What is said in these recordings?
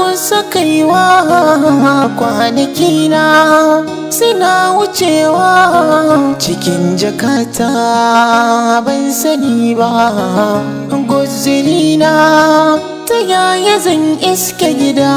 kusa kaiwa kwanaki na suna wucewa cikin jakata ban sani ba guzuri na ta yaya zan iske gida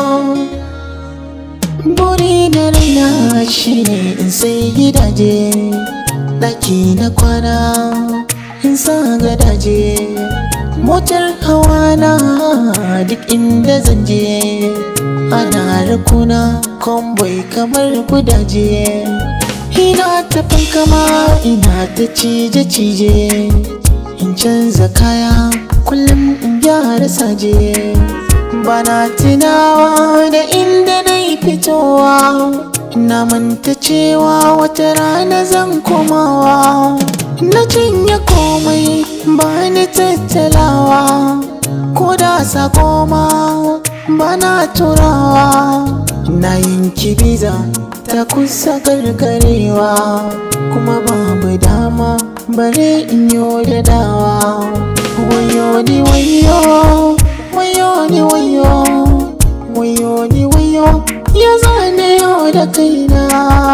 buri na raina shine in sai gidaje ɗaki na kwana in sa gadaje motar hawa na duk inda zan je ana rakuna kwamboi kamar gudaje ina ta fankama ina ta cije-cije in canza kaya kullum in gyara saje bana tunawa da inda na yi fitowa na manta cewa wata rana zan komawa na cinye komai ba ni tattalawa ko da sako ma ba na turawa na yanki biza ta kusa gargarewa kuma babu dama bare in yi da dawa wayo ni wayo wayo ni wayo wayo ni wayo ya zane yau da kaina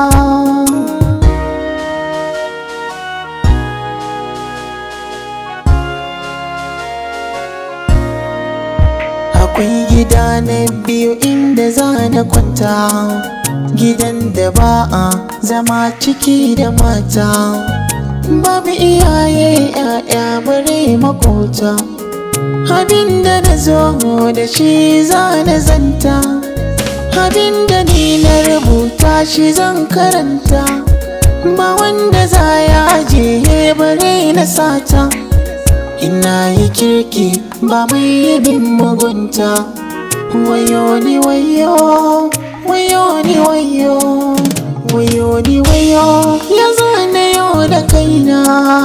akwai gida na biyu inda za na kwanta gidan da ba a zama ciki da mata babu iyaye ya'ya bare makota abinda na zo da shi za na zanta abinda ni na rubuta shi zan karanta ba wanda za ya ajiye bare na sata ina yi kirki ba mai yi bin mugunta wayo ni wayo wayo ni wayo wayo ni wayo ya zane yau da kaina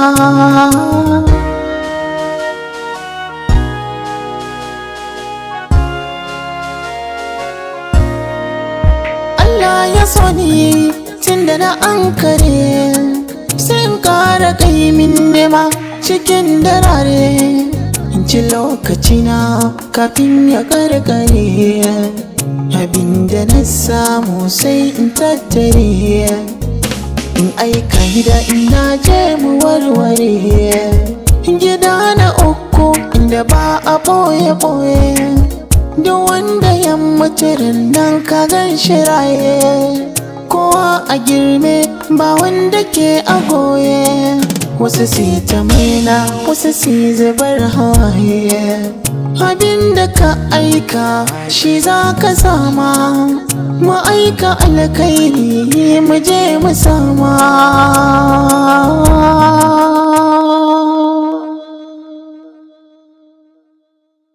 Allah ya so ni tun da na ankare sai in kara kai min nema cikin darare in ci lokacina kafin ya karkare abinda na samu sai in tattare in aika gida ina je mu warware gida na uku inda ba a boye-boye duk wanda ya mutu nan ka gan shi raye kowa a girme ba wanda ke a goye wasu si ta maina wasu si zubar hawaye abinda ka aika shi za ka sama mu aika alkairi mu je mu sama